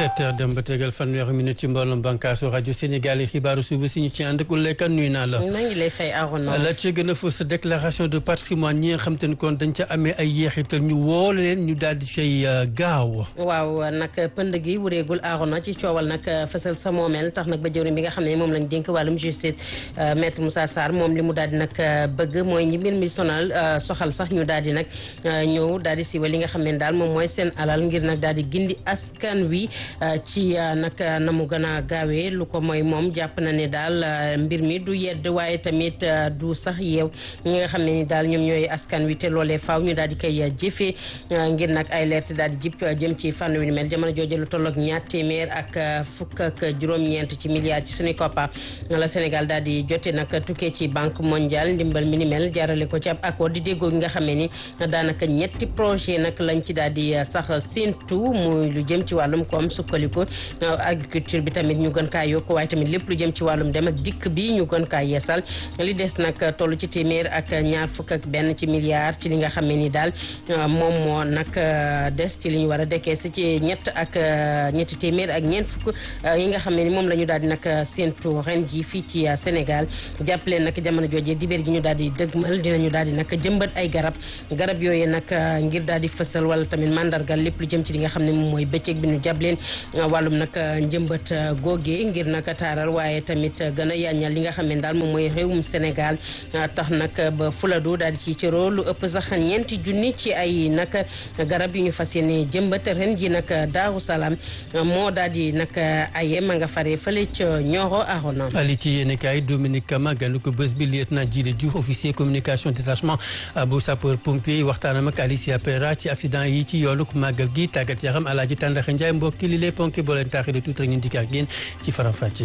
sept heures dem ba tegal fanweeri minute ci mbooloom bànkaasu rajo Sénégal yi xibaaru suba si ñu ci ànd ak Uleyka nuyu naa la. maa ngi lay fay Arona. la ca gën a fës sa déclaration de patrimoine ñi nga xam te ne kon dañ ca amee ay yeexital ñu woo leen ñu daal di say gaaw. waaw nag pënd gi wureegul Arona ci coowal nag fësal sa moomeel tax nag ba jëwriñ bi nga xam ne moom lañ dénk wàllum justice maître Moussa Sarr moom li mu daal di nag bëgg mooy ñi mbir mi sonal soxal sax ñu daal di nag ñëw daal di siiwal li nga xam ne daal moom mooy seen alal ngir nag daal di gindi askan wi ci nag na mu gën a gaawee lu ko mooy moom jàpp na ne daal mbir mi du yedd waaye tamit du sax yeew ñi nga xam ne ni daal ñoom ñooy askan wi te loolee faaw ñu daal di koy jëfee ngir nag ay leerte daal di jip jëm ci fànn wi ni mel jamono jooju lu tolloog ñaar téeméer ak fukk ak juróom-ñeent ci milliards ci suñu koppar la Sénégal daal di jote nag tukkee ci banque mondiale ndimbal mi ni mel jaarale ko ci ab accord di déggoo gi nga xam ne ni daanaka ñetti projet nag lañ ci daal di sax séentu muy lu jëm ci wàllum koom sukkandiku agriculture bi tamit ñu gën kaa yokk waaye tamit lépp lu jëm ci wàllum dem ak dikk bi ñu gën kaa yeesal li des nag toll ci téeméer ak ñaar fukk ak benn ci milliards ci li nga xam ne ni daal moom moo nag des ci li ñu war a dekkee si ci ñett ak ñetti téeméer ak ñeent fukk yi nga xam ne ni moom la ñu daal di nag séentu ren ji fii ci Sénégal jàppale nag jamono joojee dibéer gi ñu daal di dëgmal dinañu daal di nag jëmbat ay garab garab yooyu nag ngir daal di fësal wala tamit mandargal lépp lu jëm ci li nga xam ne moom mooy bëccëg bi ñu jàppaleen wàllum nag njëmbat googee ngir nag taaral waaye tamit gën a yaañal li nga xam ne daal moom mooy réewum Sénégal tax nag ba Fuladu daal di ci cëroo lu ëpp sax ñeenti junni ci ay nag garab yu ñu fas yéene jëmbat ren ji nag Daaru Salaam moo daal di nag aye ma nga fare fële ca Nioro Arona ali ci yéen kaay Dominique Kama ganu ko bés bi lieutenant Djili Diouf officier communication détachement bu sapeur pompier waxtaanam ak Alicia Pereira ci accident yi ci yoonu màggal gi tàggat yaram Alaaji Tàndaxa Njaay mbokki li lay ponki boo leen taaxee de tuut rek ñu dikk ak yéen ci faram fàcce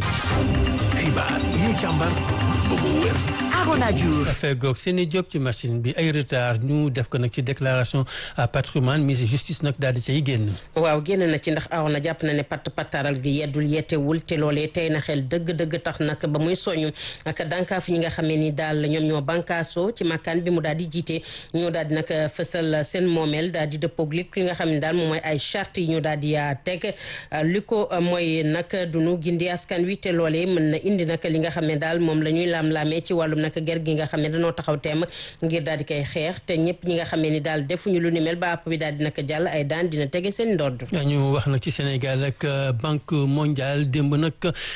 xibaar yi ñu càmbar ba mu wér Arona Diouf fegoog seeni job ci machine bi ay retard ñu def ko nag ci déclaration patrimoine mise justice nag daal di cay génn waaw génn na ci ndax Arona jàpp na ne patt pattaral gi yeddul yettewul te loolee tey na xel dëgg-dëgg tax nag ba muy soñu ak dànkaaf ñi nga xam ne ni daal ñoom ñoo bànkaasoo ci makkaan bi mu daal di jiite ñoo daal di nag fësal seen moomeel daal di dëppoog lépp li nga xam ne daal moom mooy ay charte yi ñu daal di teg li ko mooy nag dunu gindi askan wi te loolee mën na indi nag li nga xam ne daal moom la ñuy laam-laamee ci wàllum nag ger gi nga xam ne dañoo taxaw teem ngir daal di koy xeex te ñëpp ñi nga xam ne ni daal defuñu lu ni mel ba àpp bi daal di nag jàll ay daan dina tege seen ndodd ñu wax nag ci Sénégal ak banque mondiale démb nag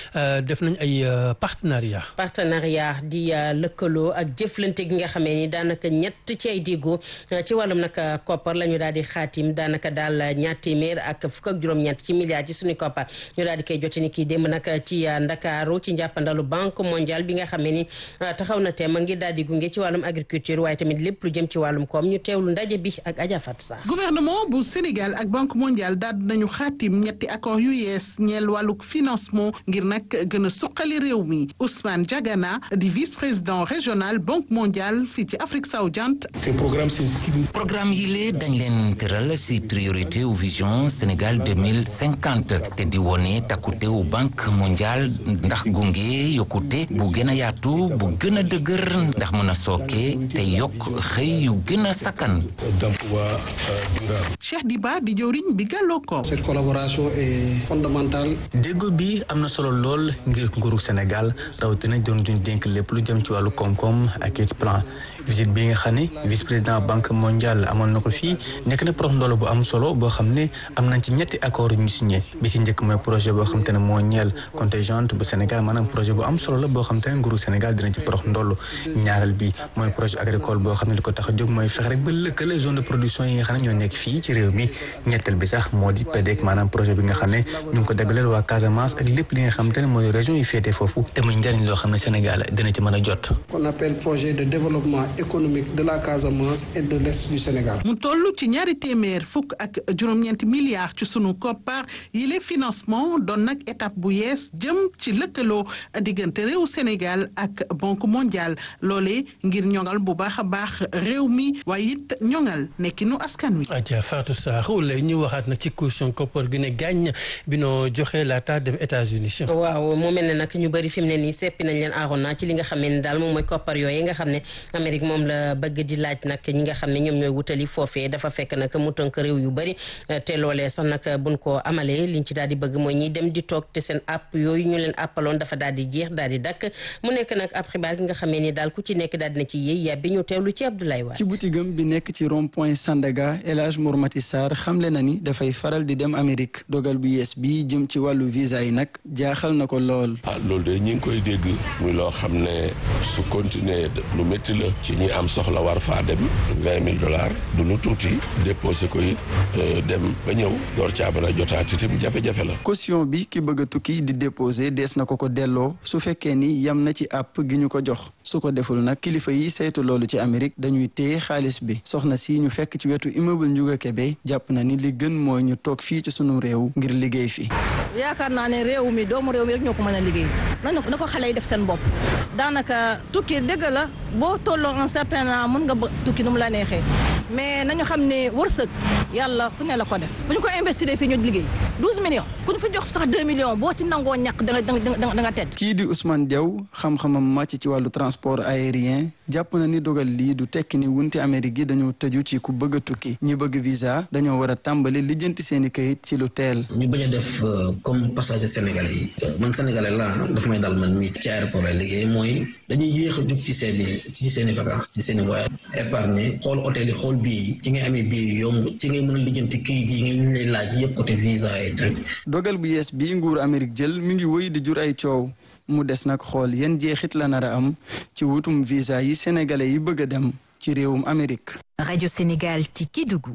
def nañ ay partenariat partenariat di lëkkaloo ak jëflante gi nga xamee ni daanaka ñett ci ay déggoo ci wàllum nag koppar la ñu daal di xaatim daanaka daal ñaar téeméer ak fukk ak juróom-ñett ci milliards ci suñu koppar ñu daal di koy jote ni kii démb nag ci Ndakaaru ci njàppandalu banque mondiale bi nga xamee ni taxaw na teem ngir daal di gunge ci wàllum agriculture waaye tamit lépp lu jëm ci wàllum koom ñu teewlu ndaje bi ak Adja Fatou Sarr gouvernement bu Sénégal ak banque mondiale daal nañu xaatim ñetti accord yu yees ñeel wàlluk financement ngir nag gën a suqali réew mi Ousmane Diagana di vice président régional banque mondiale fii ci Afrique sowu-jant ces programmes s'inscrivent programme yi lee dañ leen tëral ci priorité ou vision Sénégal 2050 te di wone takkute wu banque mondiale ndax gunge yokkute bu gën a yaatu bu gën a dëgër ndax mën a sooke te yokk xëy yu gën a sakkan d'emploi durable. Cheikh Diba di jëwriñ bi gàlloo ko cette collaboration est fondamentale. déggo bi am na solo lool ngir nguuru Sénégal rawatina doon duñ dénk lépp lu jëm ci wàllu koom-koom ak it plan visite bi nga xam ne vice président banque mondiale amoon na ko fii nekk na prox ndoolo bu am solo boo xam ne am nañ ci ñetti accord yu ñu signé bi ci njëkk mooy projet boo xam te ne moo ñeel contingent bu Sénégal maanaam projet bu am solo la boo xam te ne nguuru Sénégal dina ci prox ndollu ñaareel bi mooy projet agricole boo xam ne li ko tax a jóg mooy fex rek ba lëkkale zone de production yi nga xam ne ñoo nekk fii ci réew mi ñetteel bi sax moo di PDEC maanaam projet bi nga xam ne ñu ngi ko daggaleel waa Casamance ak lépp li nga xam te ne mooy région yi féetee foofu te muy njëriñ loo xam ne Sénégal dina ci mën a jot qu'on appelle projet de développement économique de la Casamance et de l'est du Sénégal. mu toll ci ñaari téeméer fukk ak juróom-ñeenti milliards ci sunu koppar yi les financement doon nag étape bu yees jëm ci lëkkaloo diggante réew Sénégal ak banque mondiale mondial loolee ngir ñoŋal bu baax a baax réew mi waaye it ñoŋal nekkinu askan wi. Adja Fatou Sakho lay ñu waxaat nag ci caution koppar gi ne gàññ bi noo joxe laata dem États-Unis waaw mu mel ne nag ñu bëri fi mu ne nii seppi nañ leen aaroon ci li nga xam ne daal moom mooy koppar yooyu nga xam ne Amérique moom la bëgg di laaj nag ñi nga xam ne ñoom ñooy wutali foofee dafa fekk nag mu tënk réew yu bëri te loolee sax nag buñ ko amalee liñ ci daal di bëgg mooy ñiy dem di toog te seen app yooyu ñu leen appaloon dafa daal di jeex daal di dakk mu nekk nag ab xibaar gi nga xam ne ni daal ku ci nekk daal dina ci yéey yàbbi ñu teewlu ci Abdoulaye Wade ci boutigam bi nekk ci rond point Sandaga El Hadj Mourmati Sarr xamle na ni dafay faral di dem Amérique dogal bu yees bi jëm ci wàllu visa yi nag jaaxal na ko lool. ah loolu de ñi ngi koy dégg muy loo xam ne su continuer lu métti la ci ñi am soxla war faa dem vingt mille dollars du lu tuuti déposé ko it dem ba ñëw door caa mën a jotaat itam jafe-jafe la. caution bi ki bëgg a tukki di déposé dees na ko ko delloo su fekkee ni yam na ci app gi ñu ko jox su ko deful nag kilifa yi saytu loolu ci Amérique dañuy téye xaalis bi soxna si ñu fekk ci wetu immeuble Ndiouga Kébé jàpp na ni li gën mooy ñu toog fii ci sunu réew ngir liggéey fi. yaakaar naa ne réew mi doomu réew mi rek ñoo ko mën a liggéey nañu na ko xale yi def seen bopp daanaka tukki dëgg la boo tolloo un certain an mën nga ba tukki nu mu la neexee mais nañu xam ne wërsëg yàlla fu ne la ko def bu ñu ko investir fii ñu liggéey 12 millions ku ñu fa jox sax 2 millions boo ci nangoo ñàkk da nga da nga da nga tedd. kii di Ousmane Diaw xam-xamam màcc ci wàllu transport aérien jàpp na ni dogal lii du tekki ni wunti Amérique gi dañoo tëju ci ku bëgg a tukki ñi bëgg visa dañoo war a tàmbali lijjanti seen i kayit ci lu teel. ñu bañ a def comme passager sénégalais yi man sénégalais laa daf may dal man mii ci aéroport lay liggéey mooy dañuy yéex a jug ci seen i ci seen i vacances ci seen i voyage épargner xool hôtel yi xool bii yi ci ngay amee bii yu yomb ci ngay mën a lijjanti kayit yi nga ñu lay laaj yëpp côté visa et truc dogal bu yees bii nguur Amérique jël mi ngi wëy di jur ay coow mu des nag xool yan jeexit la nar a am ci wutum visa yi sénégalais yi bëgg a dem ci réewum Amérique. Radio Sénégal ci Kédougou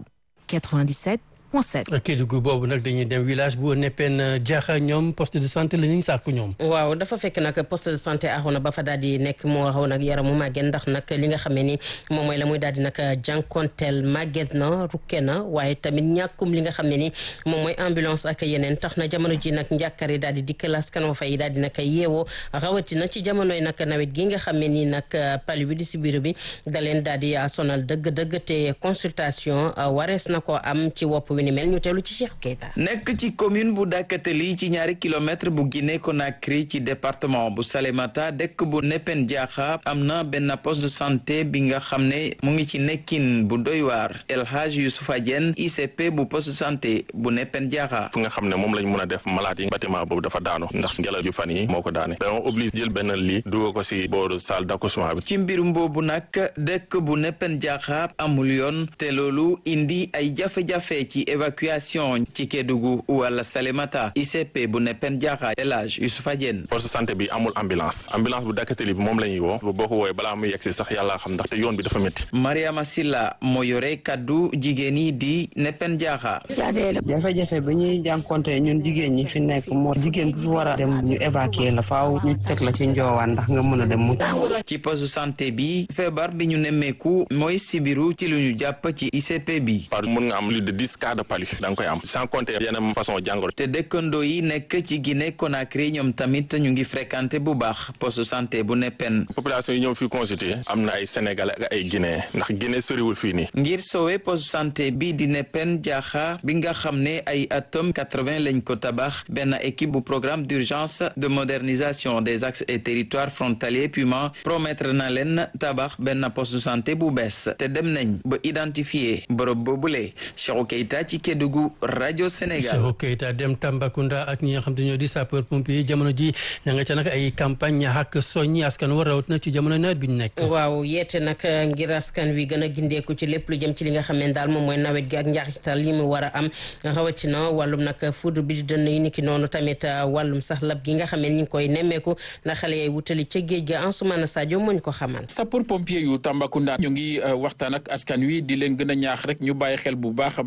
97. Kédougou boobu nag dañuy dem village bu neppeen jaaxa ñoom poste de santé la ñuy sàkku ñoom waaw dafa fekk nag poste de santé axoona ba fa daal di nekk moo xaw nag yaramu màgget ndax nag li nga xamee ni moom mooy la muy daal di nag jànkonteel màgget na rukke na waaye tamit ñàkkum li nga xam ne ni moom mooy ambulance ak yeneen tax na jamono ji nag njàkkar yi daal di dikkal askan wa fay daal di nag yeewoo rawatina ci jamonoy nag nawet gi nga xam ne ni nag pali bi di si biir bi da leen daal di sonal dëgg-dëgg te consultation warees na ko am ci wopp wi ni mel ñu teelu ci Cheikh Keita nekk ci commune bu Dakateli ci ñaari kilomètre bu Guinée Conakry ci département bu Salémata dëkk bu Nepen Diakha am na benn poste de santé bi nga xam ne mu ngi ci nekkin bu doy waar El Hadj Youssoufa Diène ICP bu poste de santé bu Nepen Diakha fu nga xam ne moom lañ mën a def malade yi bâtiment boobu dafa daanu ndax ngelaw yu fan yi moo ko daane dañoo obligé jël benn lii dugal ko si booru salle d'accouchement bi ci mbirum boobu nag dëkk bu Nepen Diakha amul yoon te loolu indi ay jafe-jafe ci évacuation ci Kédougou wala Salémata ICP bu Nepen Diakha El Hadj Youssoufa Diène poste santé bi amul ambulance ambulance bu Dakateli bi moom la ñuy woo boo ko woowee balaa muy yegsi sax yàlla xam ndaxte yoon bi dafa métti Mariama Silla moo yore kaddu jigéen yi di Nepen Diakha jafe-jafe bi ñuy jànkonte ñun jigéen ñi fi nekk moo jigéen bu fi war a dem ñu évacuer la faaw ñu teg la ci njoowaan ndax nga mën a dem mu ci poste santé bi feebar bi ñu nemmeeku mooy sibiru ci lu ñu jàpp ci ICP bi par mën nga am plus de dix cas de palu da nga koy am sans compter yeneen façon jàngoro te dëkkandoo yi nekk ci Guinée Conakry ñoom tamit ñu ngi fréquenté bu baax poste santé bu Nepen population yi ñëw fii consulter am na ay sénégalais ak ay guinéen ndax Guinée soriwul fii nii ngir sowe poste santé bi di Nepen Diakha bi nga xam ne ay atom 80 lañ ko tabax benn équipe bu programme d'urgence de modernisation des axes et territoires frontaliers PUMA promettre na leen tabax benn poste de santé bu bees te dem nañ ba identifier bërëb boobule Cheikhou Keita ci Kédougou rajo Sénégal. Cheikhou Keita dem Tambacounda ak ñi nga xam te ñoo di sapeur pompier jamono ji ña nga ca nag ay campagne ña ak soññi askan war rawat na ci jamono nawet bi ñu nekk. waaw yeete nag ngir askan wi gën a gindeeku ci lépp lu jëm ci li nga xam ne daal moom mooy nawet gi ak njaxital yi mu war a am rawatina wàllum nag fudd bi di dënn yi niki noonu tamit wàllum sax lab gi nga xam ne ñu ngi koy nemmeeku ndax xale yay wutali ca géej ga Ansoumana Sadio moo ñu ko xamal. sapeur pompier yu Tambacounda ñu ngi waxtaan ak askan wi di leen gën a ñaax rek ñu bàyyi xel bu baax a baax rawatina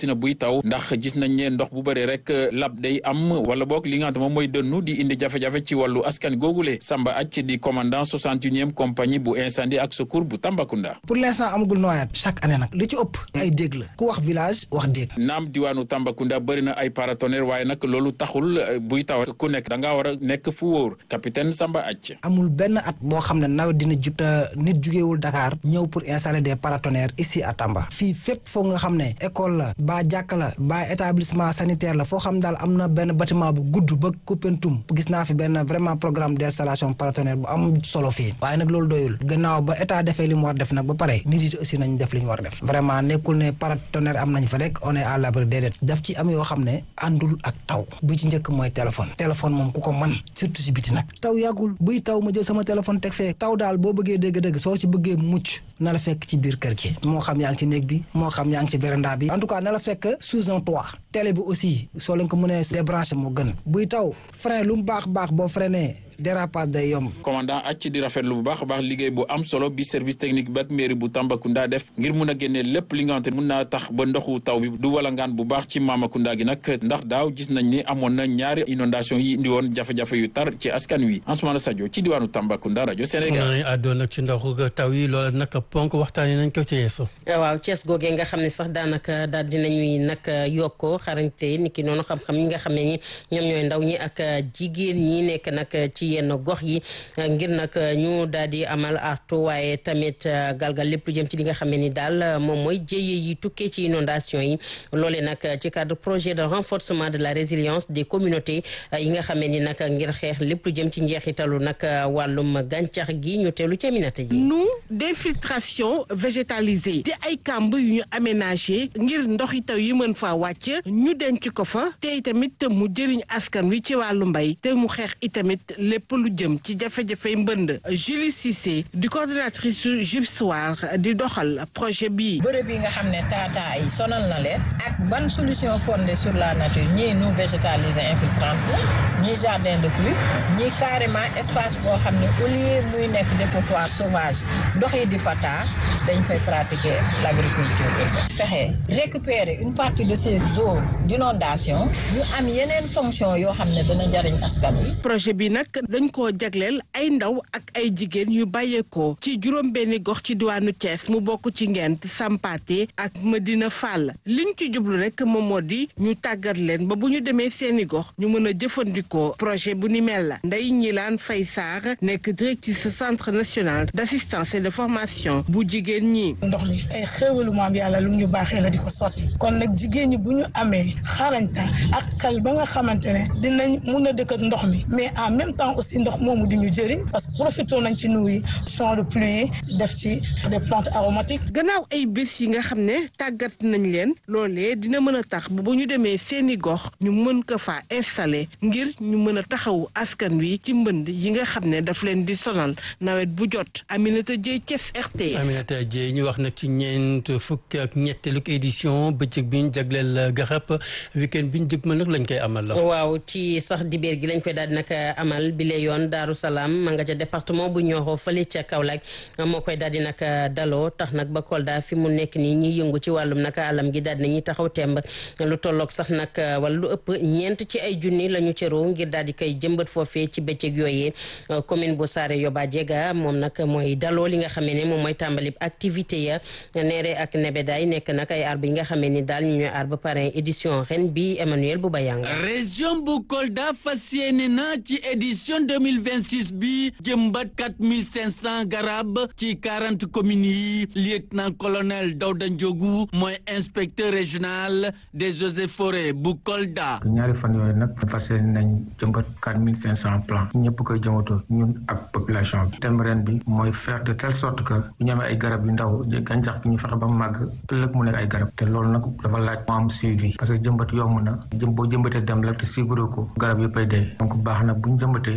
rawatina buy taw ndax gis nañ ne ndox bu bëri rek lab day am wala boog li nga xam ne moom mooy dënnu di indi jafe-jafe ci wàllu askan googule Samba Acc di commandant 61e compagnie bu incendie ak secours bu Tambacounda. pour l'instant amagul noyade chaque année nag li ci ëpp ay dégg la ku wax village wax dégg. naam diwaanu Tambacounda bëri na ay paratonnerre waaye nag loolu taxul buy taw ku nekk da ngaa war a nekk fu wóor capitaine Samba Acc. amul benn at boo xam ne nawet dina jub te nit jugewul Dakar ñëw pour installer des paratonnerres ici à Tamba fii fépp foo nga xam ne école la ba jàkka la ba établissement sanitaire la foo xam daal am na benn bâtiment bu gudd ba Koupentoum gis naa fi benn vraiment programme d'installation paratonnerre bu am solo fii waaye nag loolu doyul gannaaw ba état defee li mu war def nag ba pare nit yi aussi nañ def li ñu war def vraiment nekkul ne paratonnerre am nañ fa rek on est à l'abri déedéet daf ci am yoo xam ne àndul ak taw bu ci njëkk mooy téléphone téléphone moom ku ko man surtout si biti nag taw yàggul buy taw ma jël sama téléphone teg fee taw daal boo bëggee dégg-dégg soo ci bëggee mucc na la fekk ci biir kër gi moo xam yaa ngi ci néeg bi moo xam yaa ngi ci véranda bi en tout cas na la fekk sous un toit télé bi aussi soo leen ko mënee débranché moo gën buy taw frein lu mu baax baax boo freiné dérapage day yomb. commandant acc di rafetlu bu baax a baax liggéey bu am solo bi service technique bi ak mairie bu Tambacounda def ngir mun a génnee lépp li nga xamante mun naa tax ba ndoxu taw bi du walangaan bu baax ci Mamakunda gi nag ndax daaw gis nañ ni amoon na ñaari inondation yi indi woon jafe-jafe yu tar ci askan wi Ansoumana Sadio ci diwaanu Tambacounda rajo Sénégal. àddoon nag ci ndoxu taw yi loolu nag ponk waxtaanee nañ ko ci yeeso. waaw Thiès googee nga xam ne sax daanaka daal dinañuy nag yokkoo xarañte ni ki noonu xam-xam ñi nga xam ne ñi ñoom ñooy ndaw ñi ak jigéen ñi nekk nag ci yenn gox yi ngir nag ñu daal di amal artu waaye tamit galgal lépp lu jëm ci li nga xam ne ni daal moom mooy jéye yi tukkee ci inondation yi loolee nag ci cadre projet de renforcement de la résilience des communautés yi nga xam ne ni nag ngir xeex lépp lu jëm ci njeexitalu nag wàllum gàncax gi ñu teelu ci aminata ji nu d'infiltration végétalisée di ay kàmb yu ñu aménagé ngir ndoxi taw yi mën faa wàcc ñu denc ko fa te itamit mu jëriñ askan wi ci wàllu mbay te mu xeex itamit lépp lu jëm ci jafe-jafey mbënd Julie Cissé di coordonnatrice su JIPSOAR di doxal projet bii. bërëb yi nga xam ne taataa yi sonal na leen ak ban solution fondée sur la nature ñii nu végétaliser infiltrante la ñii jardin de pluie ñii carrément espace boo xam ne au lieu muy nekk dépotoir sauvage ndox yi di fa taa dañ fay pratiquer l' agriculture urbaine fexe récupérer une partie de ces eaux d' inondation ñu am yeneen fonction yoo xam ne dana jariñ askan wi. projet bi nag dañ koo jagleel ay ndaw ak ay jigéen yu bàyyeekoo ci juróom benni gox ci diwaanu Thiès mu bokk ci Ngent Sampaate ak Medina Fall liñ ci jublu rek moom moo di ñu tàggat leen ba bu ñu demee seeni gox ñu mën a jëfandikoo projet bu ni mel la Ndeye Ñilaan Fay Sarr nekk directrice centre national d' assistance et de formation bu jigéen ñi. ndox li ay xéewalu maam yàlla lu ñu baaxee la di ko sotti kon nag jigéen ñi bu ñu amee xarañta ak xel ba nga xamante ne dinañ mun a dëkk ak ndox mi mais en même temps aussi ndox moomu di ñu jëriñ parce que profité nañ ci nuyu champ de pluie def ci des plantes aromatiques. gannaaw ay bés yi nga xam ne tàggat nañ leen loolee dina mën a tax ba bu ñu demee seeni gox ñu mën ko faa installé ngir ñu mën a taxawu askan wi ci mbënd yi nga xam ne daf leen di sonal nawet bu jot Aminata Dieye Thiès RTS. Aminata Dieye ñu wax nag ci ñeent fukk ak ñetteelu édition bëccëg bi ñu jagleel garab weekend bi ñu dëgmal nag lañ koy amal la. waaw ci sax dibeer gi lañ koy daal di nag amal bi lee yoon Daaru Salaam ma nga ca département bu Nioro fële ca Kaolack moo koy daal di nag daloo tax nag ba Kolda fi mu nekk nii ñi yëngu ci wàllum nag alam gi daal di nañuy taxaw temb lu tolloog sax nag wala lu ëpp ñeent ci ay junni la ñu cëroo ngir daal di koy jëmbat foofee ci bëccëg yooyee commune bu Saare Yoba Jega moom nag mooy daloo li nga xamee ne moom mooy tàmbali activité ya neere ak nebedaay nekk nag ay arbre yi nga xamee ni daal ñu ñooy arbre parrain édition ren bi Emmanuel Boubayanga région bu Kolda fas yéene na ci édition 2026 bi jëmbat 4500 garab ci 40 communes yi lieutenant colonel Dawda Ndiogu mooy inspecteur régional des eaux et forêts bu Kolda. ñaari fan yooyu nag fas yéene nañ jëmbat 4500 plants ñëpp koy jëmbatoo ñun ak population bi thème ren bi mooy faire de telle sorte que bu ñu amee ay garab yu ndaw gàncax gi ñu fexe ba mu màgg ëllëg mu nekk ay garab te loolu nag dafa laaj mu am suivi parce que jëmbat yomb na jëm boo jëmbatee dem la te suivre ko garab yëpp ay dee donc baax na bu ñu jëmbatee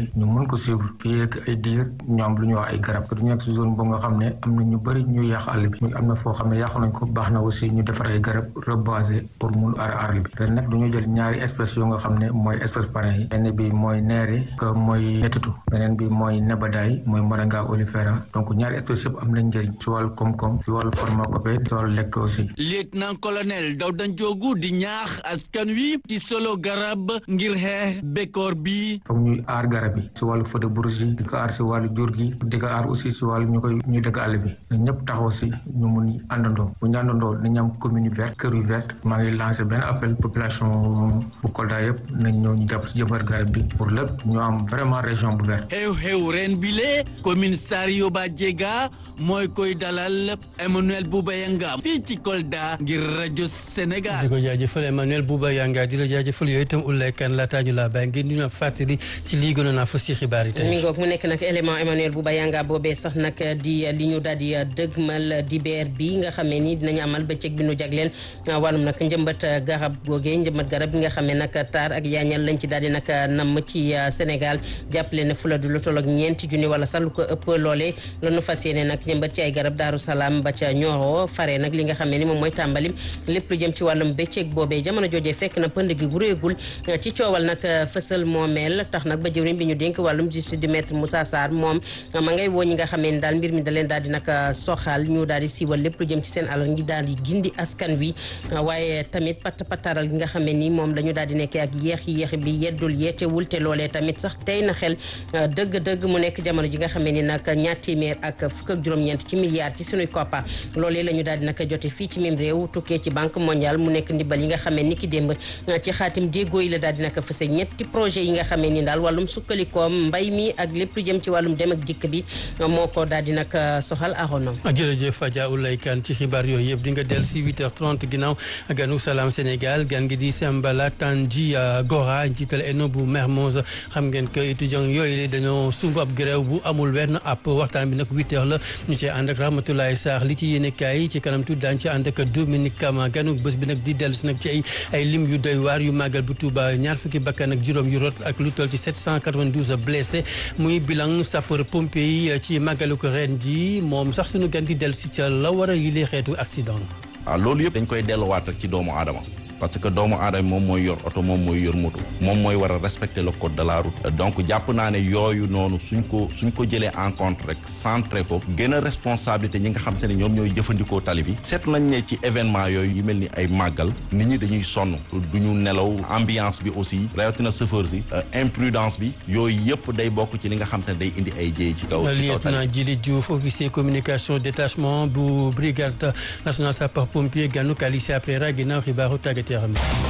yi ñu mën ko suivre fii ak ay diir ñu am lu ñuy wax ay garab du nekk si zone boo nga xam ne am na ñu bëri ñu yàq àll bi am na foo xam ne yàq nañ ko baax na aussi ñu defar ay garab reboiser pour mun aar àll bi ren nag duñu jël ñaari espèces yoo nga xam ne mooy espèce parrain yi benn bi mooy neere que mooy netatu beneen bi mooy nebadaay mooy moringa olifera donc ñaari espèces yëpp am nañ njëriñ si wàllu koom-koom si wàllu pharmacopée si wàllu lekk aussi lieutenant colonel Daouda Ndiogou di ñaax askan wi ci solo garab ngir xeex bekkoor bi foog ñuy aar garab yi si wàllu feu de brousse yi di ko aar si wàllu jur gi di ko aar aussi si wàllu ñu koy ñu dëkk àll bi na ñëpp taxaw si ñu mun àndandoo bu ñu àndandoo nañu am commune verte kër yu verte maa ngi lancé benn appel population bu Kolda yëpp nañ ñëw ñu jàpp si jëmbat garab bi pour lépp ñu am vraiment région bu verte xew-xew ren bile commune Sario Ba Diega mooy koy dalal Emmanuel Bouba Yanga fii ci Kolda ngir rajo Sénégal. di ko jaajëfal Emmanuel Bouba Yanga di la jaajëfal yooyu itam Oulaye Kane laataa ñu laa bàyyi ngir ñu na fàttali ci lii gënoon naa fa si xibaar yi tey. mi ngoog mu nekk nag élément Emmanuel Bouba Yanga boobee sax nag di li ñu daal di dëgmal di beer bi nga xamee ni dinañu amal bëccëg bi nu jagleel wàllum nag njëmbat garab googee njëmbat garab bi nga xamee nag taar ak yaañal lañ ci daal di nag namm ci Sénégal jàppale ne fula du lu toll ak ñeenti junni wala sax lu ko ëpp loolee la nu fas yéene nag njëmbat ci ay garab Daaru Salaam ba ca Nioro fare nag li nga xamee ni moom mooy tàmbali lépp lu jëm ci wàllum bëccëg boobee jamono joojee fekk na pënd gi guréegul ci coowal nag fësal moomeel tax nag ba jëwriñ bi ñu dénk wàllum justice du maître Moussa Sarr moom ma ngay woo ñi nga xamee ni daal mbir mi da leen daal di nag soxal ñu daal di siiwal lépp lu jëm ci seen alal ngi daal di gindi askan wi waaye tamit pat pataral gi nga xamee ni moom la ñu daal di nekkee ak yéex yéex bi yeddul yeetewul te loolee tamit sax tey na xel dëgg-dëgg mu nekk jamono ji nga xamee ni nag ñaar téeméer ak fukk ak juróom-ñeent ci milliards ci sunuy koppa loolee la ñu daal di nag jote fii ci mim réew tukkee ci banque mondiale mu nekk ndimbal yi nga xamee ni ki démb ci xaatim déggoo yi la daal di nag fëse ñetti projet yi nga xamee ni daal wàllum sukkalikoom mbay mi ak lépp lu jëm ci wàllum dem ak dikk bi moo ko daal di nag soxal aronom jërëjëf Adja Oulaye Kane ci xibaar yooyu yëpp di nga dellu si 8h30 ginnaaw ganu Salam Sénégal gan gi di Sembala Tanji Gora njiital ENO bu Mermoz xam ngeen que étudiants yooyu la dañoo sumb ab grève bu amul benn app waxtaan bi nag 8h la ñu cee ànd ak Rahmatoulaye Sarr li ci yéene kaay yi ci kanam tuuti daañu ci ànd ak Dominique Kama ganu bés bi nag di dellu si nag ci ay ay lim yu doy waar yu màggal bu Touba ñaar fukki bakkan ak juróom yu rot ak lu toll ci 792 blessés muy bilan sapeur pompier yi ci màggalu ko ren ji moom sax suñu gan di dellu si ca la war a yilee xeetu accident. waaw loolu yëpp dañ koy delluwaat rek ci doomu aadama. parce que doomu aadama moom mooy yor oto moom mooy yor moto moom mooy war a respecter le code de la route donc jàpp naa ne yooyu noonu suñ ko suñ ko jëlee en compte rek centré ko gën a responsabilité ñi nga xam te ne ñoom ñooy jëfandikoo tali bi seetlu nañ ne ci événement yooyu yu mel ni ay màggal nit ñi dañuy sonn du ñu nelaw ambiance bi aussi rawatina chauffeur si imprudence bi yooyu yëpp day bokk ci li nga xam te ne day indi ay jéey ci kaw ci kaw tali lieutenant Djili Diouf officier communication détachement bu brigade nationale sapeur pompier gànnu Kalissi après ra ginnaaw xibaaru tàggat yaram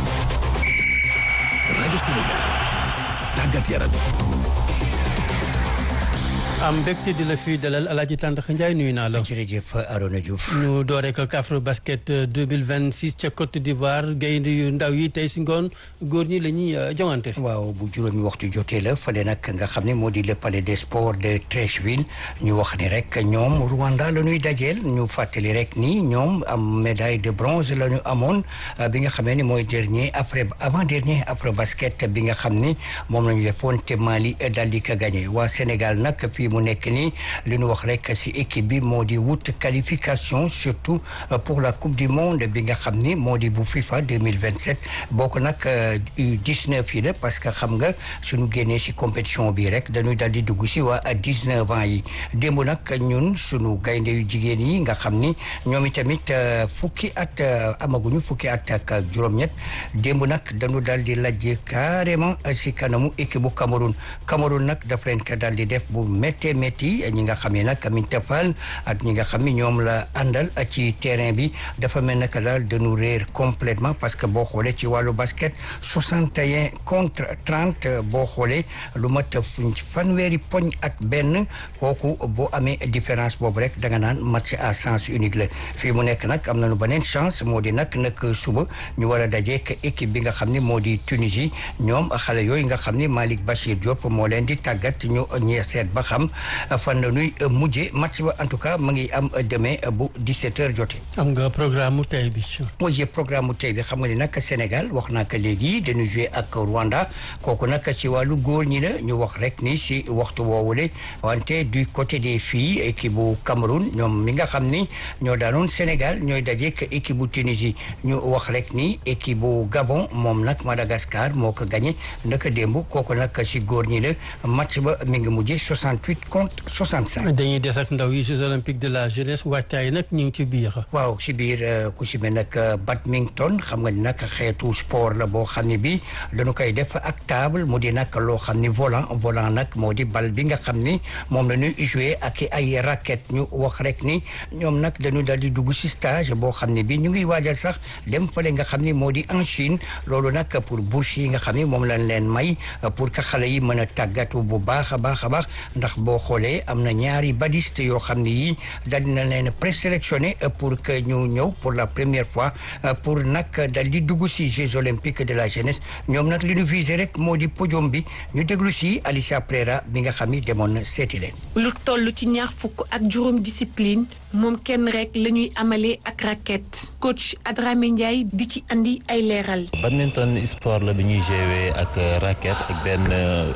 rajo Sénégal tàggat yaram am mbégte di la fi dalal Alaaji Tàndax Njaay nuyu naa la. jërëjëf Arona Diouf. ñu doore ko Afro basket 2026 ca Côte d'Ivoire gaynde yu ndaw yi tey si ngoon góor ñi la ñuy joŋante. waaw bu juróomi waxtu jotee la fële nag nga xam ne moo di le palais des sports de Treichville ñu wax ni rek ñoom Rwanda la ñuy dajeel ñu fàttali rek ni ñoom am médaille de bronze la ñu amoon bi nga xamee ni mooy dernier après avant dernier Afro basket bi nga xam ni moom la ñu defoon te Mali daal di ko gagné waa Sénégal nag fii mu nekk nii li ñu wax rek ci équipe bi moo di wut qualification surtout pour la coupe du monde bi nga xam ni moo di bu FIFA 2027 bokk nag U19 yi la parce que xam nga suñu génnee ci compétition bi rek dañuy dal di dugg ci waa 19 ans yi démb nag ñun suñu gaynde yu jigéen yi nga xam ni ñoom itamit fukki at amaguñu fukki at ak juróom-ñett démb nag dañu dal di lajj carrément ci kanamu équipe bu Cameroun Cameroun nag daf leen ko dal di def bu méttee métti ñi nga xam ne nag Aminata Fall ak ñi nga xam ni ñoom la àndal ci terrain bi dafa mel naka daal dañu réer complètement parce que boo xoolee ci wàllu basket 61 contre 30 boo xoolee lu mat fanweeri poñ ak benn kooku boo amee différence boobu rek da nga naan match à sens unique la fii mu nekk nag am nañu beneen chance moo di nag nag suba ñu war a dajeek équipe bi nga xam ni moo di Tunisie ñoom xale yooyu nga xam ni Malick Bachir Diop moo leen di tàggat ñu ñee seet ba xam xam fan la ñuy mujjee match ba en tout cas mu ngi am demain bu 17h jotee. am nga programme mu tey bi. mooy programme mu tey bi xam nga ni nag Sénégal wax naa ko léegi dañu joué ak Rwanda kooku nag ci wàllu góor ñi la ñu wax rek ni si waxtu woowule wante du côté des filles équipe bu Cameroun ñoom mi nga xam ni ñoo daanoon Sénégal ñooy dajeek équipe bu Tunisie ñu wax rek ni équipe bu Gabon moom nag Madagascar moo ko gagné naka démb kooku nag si góor ñi la match ba mi ngi mujjee 68 contre 65. dañuy des ak ndaw yi Jeux olympiques de la jeunesse waajtaay nag ñu ngi ci biir. waaw si biir ku si mel nag badminton xam nga ni nag xeetu sport la boo xam ne bi dañu koy def ak table mu di nag loo xam ni volant volant nag moo di bal bi nga xam ni moom la ñuy jouer ak ay raquette ñu wax rek ni ñoom nag dañu daal di dugg si stage boo xam ne bi ñu ngi waajal sax dem fële nga xam ni moo di en Chine loolu nag pour bourse yi nga xam ni moom lañ leen may pour que xale yi mën a tàggatu bu baax a baax a baax ndax boo xoolee am na ñaari badiste yoo xam ne yi daal dina leen présélectionné pour que ñu ñëw pour la première fois pour nag dal di dugg si Jeux olympiques de la jeunesse ñoom nag li ñu visé rek moo di podium bi ñu déglu si Alicia Prera bi nga xam ni demoon na seeti leen. lu toll ci ñaar fukk ak juróom discipline moom kenn rek la ñuy amalee ak raquette coach Adramé Ndiaye di ci andi ay leeral. badminton sport la bi ñuy jouer ak raquette ak benn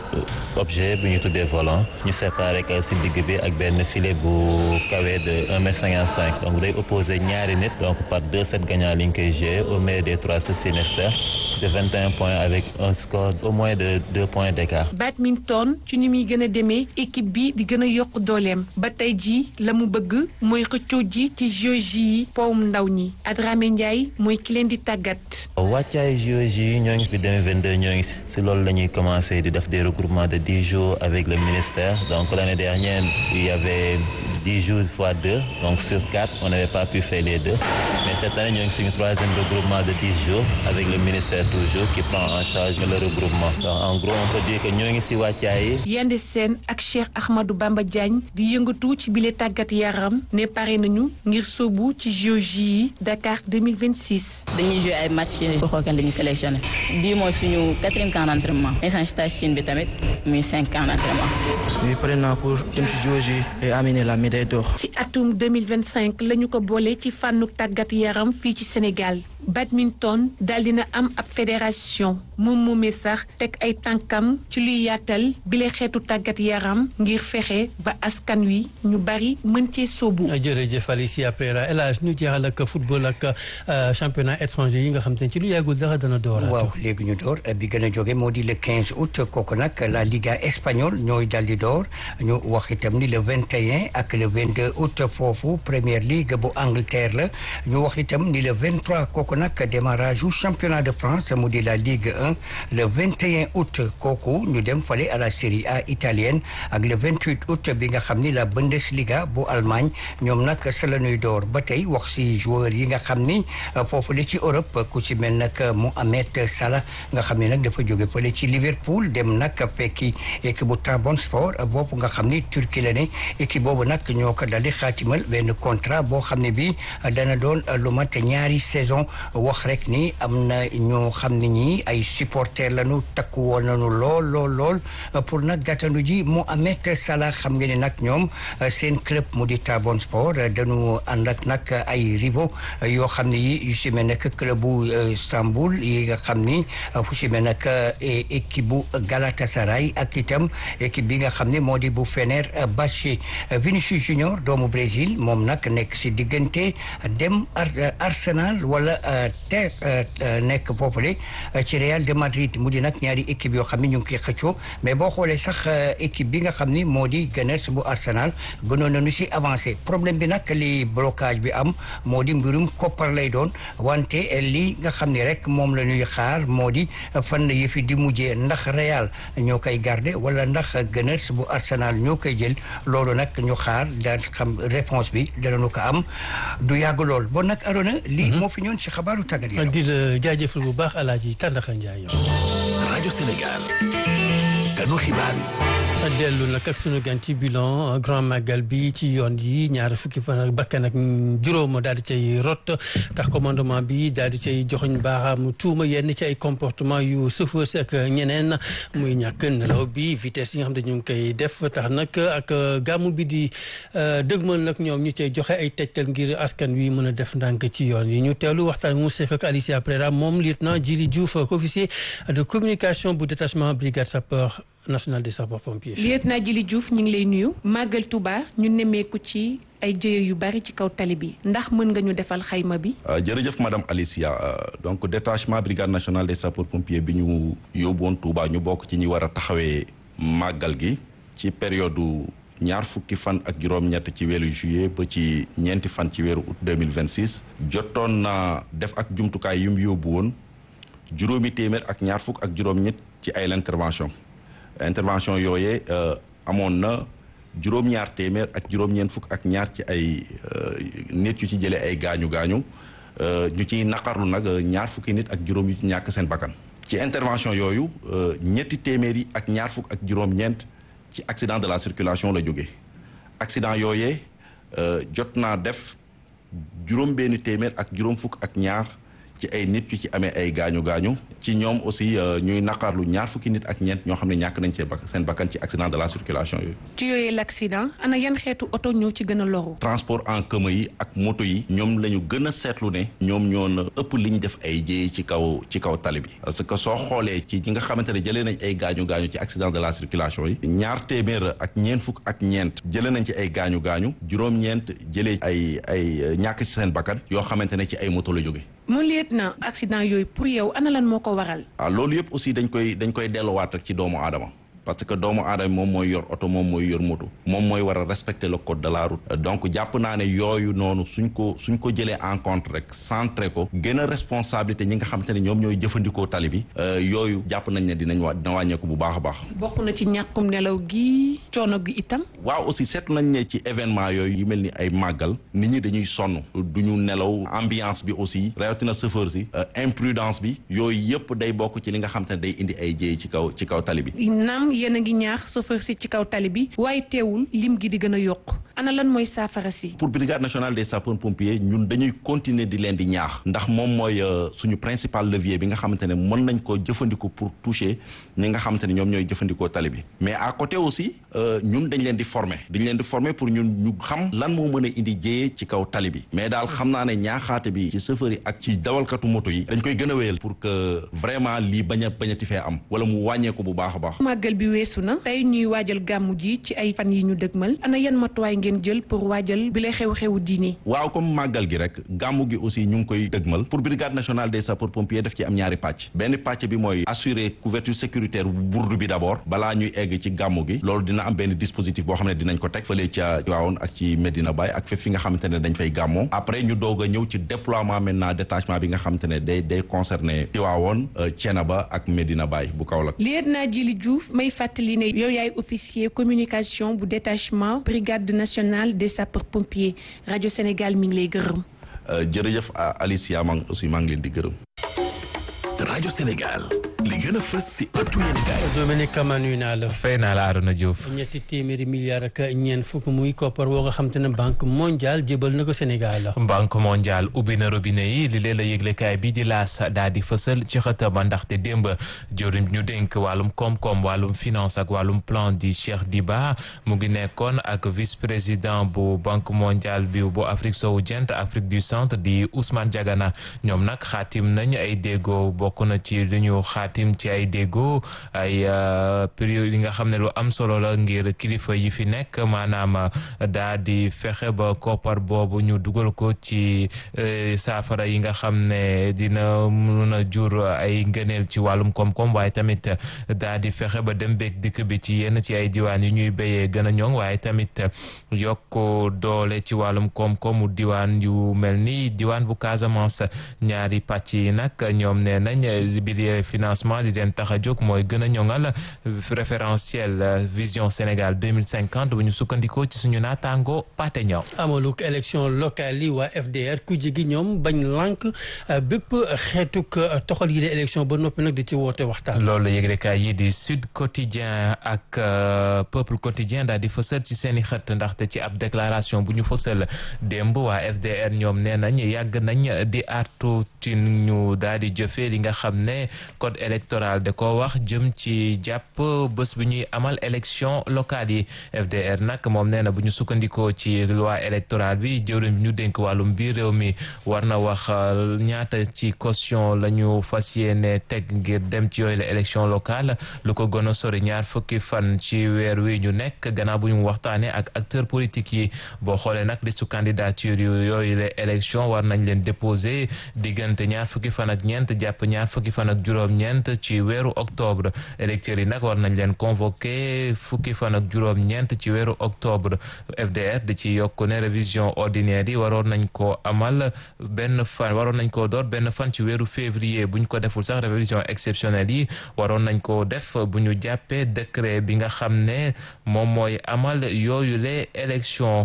objet bu ñu tuddee volant ñu séparé ko si digg bi ak benn filet bu kawe de un mètre cinquante cinq donc day opposé ñaari nit donc par deux sets gagnants li ñu koy jouer au meilleur des trois sets nécessaires de vingt et un points avec un score au moins de deux points d'écart. badminton ci ni muy gën a demee équipe bi di gën a yokk dooleem ba tey jii la mu bëgg mooy xëccoo ji ci JOJ yi powum ndaw ñi Adramé Ndiaye mooy ki leen di tàggat. wàccaay JOJ yi ñoo ngi fi 2022 ñoo ngi si loolu la ñuy commencé di def des regroupements de dix jours avec le ministère donc l'année dernière il y avait dix jours fois deux donc sur quatre on n'avait pas pu faire les deux mais cette année ñoo ngi suñu troisième regroupement de dix jours avec le ministère toujours qui prend en charge le regroupement donc en gros on peut dire que ñoo ngi si wàccaay yi. Yande Sène ak Cheikh Ahmadou Bamba Diagne di yëngatu ci bile tàggat yaram ne pare nañu ngir sóobu ci JOJ yi Dakar 2026. dañuy joué ay match pour xool kan la ñuy sélectionné bii mooy suñu quatrième camp d'entraînement instant stage Chine bi tamit muy cinq camp d'entraînement. oui pare naa pour dem ci JOJ et amener la médaille d'or. ci atum 2025 la ñu ko boole ci fànnu tàggat yaram fii ci Sénégal badminton daal dina am ab fédération moom moomee sax teg ay tànkam ci luy yaatal bile xeetu tàggat yaram ngir fexe ba askan wi ñu bari mën cee sóobu. jërëjëf Alicia Pereira El Hadj ñu jeexal ak football ak championnat étranger yi nga xam te ne ci lu yàggul dara dana door. waaw léegi ñu door bi gën a jóge moo di le 15 août kooku nag la Liga espagnole ñooy dal di door ñu wax itam ni le 21 ak le 22 août foofu Premier League bu Angleterre la ñu wax itam ni le 23 kooku nag démarrage u championnat de France mu di la Ligue 1 le 21 août kooku ñu dem fale à la Série A italienne ak le 28 août bi nga xam ni la Bundesliga bu Allemagne ñoom nag sa la ñuy door ba tey wax si joueurs yi nga xam ni foofu la ci Europe ku ci mel nag Mohamed Salah nga xam ni nag dafa jóge fële ci Liverpool dem nag fekki équipe bu Trabzonspor boobu nga xam ni Turquie la ne équipe boobu nag ñoo ko daldi xaatimal benn contrat boo xam ne bi dana doon lu mat ñaari saison wax rek ni am na ñoo xam ne ñi ay supporters lañu takku woon nañu lool lool lool pour nag gàttandu ji Mohamed Salah xam nga ni nag ñoom seen club mu di Trabzonspor dañu ànd ak nag ay rivaux yoo xam ne yi yu si mel nag club bu Istanbul yi nga xam ni fu si mel nag équipe bu Galatasaray ak itam équipe bi nga xam ne moo di bu Fenerbahçe Vinicius Junior doomu Brésil moom nag nekk si diggante dem Arsenal wala te nekk foofule ci Real de Madrid mu di nag ñaari équipe yoo xam ne ñu ngi koy xëccoo mais boo xoolee sax équipe bi nga xam ni moo di Gunners bu Arsenal gënoon nañu si avancé problème bi nag li blocage bi am moo di mbirum koppar lay doon wante li nga xam ni rek moom la ñuy xaar moo di fan la yëfi di mujjee ndax Real ñoo koy garder wala ndax Gunners bu Arsenal ñoo koy jël loolu nag ñu xaar daan xam réponse bi danañu ko am du yàgg lool bon nag Arona lii moo fi ñoon si xabaaru tàggat yaram di la jaajëfal bu baax Alaaji Tàndaxa Njaay rajo Sénégal ganu xibaar yi dellu nag ak sunu gan ci bilan grand magal bi ci yoon yi ñaar fukki fan ak bakkan ak juróom daal di cay rot tax commandement bi daal di cay joxoñ baaxaam tuuma yenn ci ay comportement yu chauffeur si ak ñeneen muy ñàkk nelaw bi vitesse yi nga xam ne ñu ngi koy def tax nag ak gàmmu bi di dëgmal nag ñoom ñu cay joxe ay tegtal ngir askan wi mën a def ndànk ci yoon yi ñu teewlu waxtaan mu sekk ak Alicia Prera moom lieutenant Djili Diouf officier de communication bu détachement brigade sapeur national des sapeurs-pompiers. lieutenant Djili Diouf ñu ngi lay nuyu. Màggal Touba ñu nemmeeku ci ay jëye yu bari ci kaw tali bi ndax mën nga ñu defal xayma bi. jërëjëf madame Alicia donc détachement brigade nationale des sapeurs-pompiers bi ñu yóbbuwoon Touba ñu bokk ci ñi war a taxawee màggal gi ci période ñaar fukki fan ak juróom-ñett ci weeru juillet ba ci ñeenti fan ci weeru août deux mille vingt six jotoon na def ak jumtukaay yu mu yóbbu woon juróomi téeméer ak ñaar fukk ak juróom-ñett ci ay intervention intervention yooyee amoon na juróom-ñaar téeméer ak juróom-ñeent fukk ak ñaar ci ay nit yu ci jëlee ay gaañu gaañu ñu ciy naqarlu nag ñaar fukki nit ak juróom yu ci ñàkk seen bakkan ci intervention yooyu ñetti téeméer yi ak ñaar fukk ak juróom-ñeent ci accident de la circulation la jóge accident yooyee jot naa def juróom benn téeméer ak juróom fukk ak ñaar ci ay nit yu ci amee ay gaañu gaañu ci ñoom aussi ñuy naqarlu ñaar fukki nit ak ñeent ñoo xam ne ñàkk nañ seen seen bakkan ci accident de la circulation yooyu. ci yooyu l'accident ana yan xeetu oto ñoo ci gën a loru. transport en commun yi ak moto yi ñoom la ñu gën a seetlu ne ñoom ñoo na ëpp li ñu def ay jéey ci kaw ci kaw tali bi parce que soo xoolee ci ñi nga xamante ne jëlee nañ ay gaañu gaañu ci accident de la circulation yi ñaar téeméer ak ñeent fukk ak ñeent jëlee nañ ci ay gaañu gaañu juróom-ñeent jëlee ay ay ñàkk ci seen bakkan yoo xamante ne ci ay moto la jóge mu liet na accident yooyu pour yow ana lan moo ko waral. ah loolu yëpp aussi dañ koy dañ koy delluwaat rek ci doomu aadama parce que doomu aadama moom mooy yor oto moom mooy yor moto moom mooy war a respecter le code de la route donc jàpp naa ne yooyu noonu suñ ko suñ ko jëlee en compte rek centré ko gën a responsabilité ñi nga xamante ne ñoom ñooy jëfandikoo tali bi yooyu jàpp nañ ne dinañ wa dina wàññeeku bu baax a baax. bokk na ci ñàkkum nelaw gi coono gi itam. waaw aussi seetlu nañ ne ci événement yooyu yu mel ni ay màggal nit ñi dañuy sonn du ñu nelaw ambiance bi aussi rawatina chauffeur si imprudence bi yooyu yëpp day bokk ci li nga xamante ne day indi ay jéey ci kaw ci kaw tali bi. naam yéen a ngi ñaax chauffeur si ci kaw tali bi waaye teewul lim gi di gën a yokk ana lan mooy saafara si. pour brigade nationale des sapeurs pompiers ñun dañuy continuer di leen di ñaax ndax moom mooy suñu principal levier bi nga xamante ne mën nañ ko jëfandikoo pour toucher ñi nga xamante ne ñoom ñooy jëfandikoo tali bi mais à côté aussi ñun dañ leen di former dañ leen di former pour ñun ñu xam lan moo mën a indi jéyee ci kaw tali bi mais daal xam naa ne ñaaxaate bi ci chauffeur yi ak ci dawalkatu moto yi dañ koy gën a wéyal pour que vraiment lii bañ a bañati fee am wala mu wàññeeku bu baax a baax. màggal bi weesu na tey ñuy waajal gàmmu ji ci ay fan yi ñu dëgmal ana yan matuwaay ngeen jël pour waajal bi lay xew-xewu diine waaw comme màggal gi rek gàmmu gi aussi ñu ngi koy dëgmal pour brigade nationale des sapeurs pompiers def ci am ñaari pàcc benn pàcc bi mooy assurer couverture sécuritaire bu burdu bi d'abord balaa ñuy egg ci gàmmu gi loolu dina am benn dispositif boo xam ne dinañ ko teg fële ca Tivaouane ak ci Medina Baye ak fépp fi nga xamante ne dañ fay gàmmoo après ñu doog a ñëw ci déploiement maintenant détachement bi nga xamante ne day day concerné Tivaouane Thiénaba ak Medina Baye bu Kaolack lieutenant Djili Diouf may fàttali ne yow yaay officier communication bu détachement brigade nationale des sapeurs pompiers rajo Sénégal mi ngi lay gërëm. jërëjëf Alicia maa aussi maa ngi leen di gërëm. rajo Sénégal li gën a fës si ëttu yéenekaay. Dominique Kama nuyu naa la. fay naa la Arona Diouf. ñetti téeméeri milliards ak ñeent fukk muy koppar woo nga xam te ne banque mondiale jébal na ko Sénégal. banque mondiale ubbi na robinet yi li leen la yëglekaay bi di laas daal di fësal ci xëta ba ndaxte démb jëriñ ñu dénk wàllum koom-koom wàllum finance ak wàllum plan di Cheikh Diba mu ngi nekkoon ak vice président bu banque mondiale bi bu Afrique sowu jant Afrique du centre di Ousmane Diagana ñoom nag xaatim nañ ay déggoo bokk na ci li ñu xaatim ci ay déggoo ay période yi nga xam ne lu am solo la ngir kilifa yi fi nekk maanaam daa di fexe ba koppar boobu ñu dugal ko ci saafara yi nga xam ne dina mun a jur ay ngëneel ci wàllum koom-koom waaye tamit daa di fexe ba dem beeg dikk bi ci yenn ci ay diwaan yi ñuy béyee gën a ñoŋ waaye tamit yokk doole ci wàllum koom-koomu diwaan yu mel ni diwaan bu Casamance ñaari pàcc yi nag ñoom nee nañ bi financement financement li leen tax a jóg mooy gën a ñoŋal référentiel vision Sénégal 2050 bu ñu sukkandikoo ci suñu naataango Pate Ñaw amaluk élection locale yi waa FDR ku jigi ñoom bañ lànk bépp xeetuk toxal yi de élection ba noppi nag di ci woote waxtaan loolu yëglekaay yi di Sud Quotidien ak Peuple Quotidien daal di fësal ci seen i xët ndaxte ci ab déclaration bu ñu fësal démb waa FDR ñoom nee nañ yàgg nañ di artu ci ñu daal di jëfee li nga xam ne code électoral da ko wax jëm ci jàpp bés bu ñuy amal élection locale yi FDR nag moom nee na bu ñu sukkandikoo ci loi électorale bi jëwriñ bi ñu dénk wàllum biir réew mi war na wax ñaata ci caution la ñu fas yéene teg ngir dem ci yooyu la élection locale lu ko gën a sori ñaar fukki fan ci weer wi ñu nekk gannaaw bu ñu waxtaanee ak acteurs politiques yi boo xoolee nag listu candidature yu yooyu la élection war nañ leen déposer diggante ñaar fukki fan ak ñeent jàpp ñaar fukki fan ak juróom-ñeent ci weeru octobre électeurs yi nag war nañ leen convoqué fukki fan ak juróom-ñeent ci weeru octobre FDR di ci yokk ne révision ordinaire yi waroon nañ koo amal benn fan waroon nañ koo door benn fan ci weeru février bu ñu ko deful sax révision exceptionnelle yi waroon nañ koo def bu ñu jàppee décret bi nga xam ne moom mooy amal yooyu les élections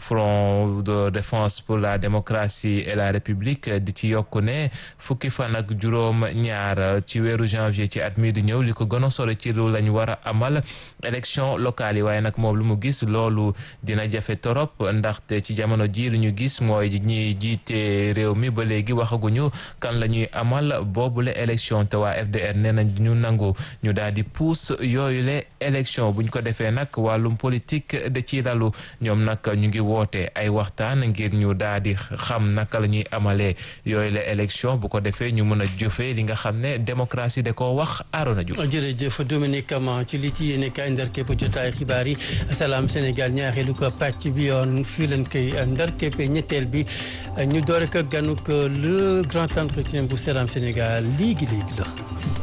front de défense pour la démocratie et la république di ci yokk ne fukki fan ak juróom ñaar ci weeru janvier ci at mi di ñëw li ko gën a sore ci lu lañ war a amal élection locale yi waaye nag moom lu mu gis loolu dina jafe torop ndaxte ci jamono ji lu ñu gis mooy ñiy jiite réew mi ba léegi waxaguñu kan la ñuy amal boobule élection te waa FDR nee nañ ñu nangu ñu daal di pousse yooyu le élection buñ ko defee nag wàllum politique da ci lalu ñoom nag ñu ngi woote ay waxtaan ngir ñu daal di xam naka la ñuy amalee yooyu la élection bu ko defee ñu mën a jëfee li nga xam ne démocratie da koo wax Arona Diouf. jërëjëf Dominique Kama ci li ci yéene kaay ndar képp jotaay xibaar yi salaam Sénégal ñaareelu ko pàcc bi yoon fii lañ koy ndar képp ñetteel bi ñu doore ko ganuk le grand entretien bu salaam Sénégal léegi léegi la.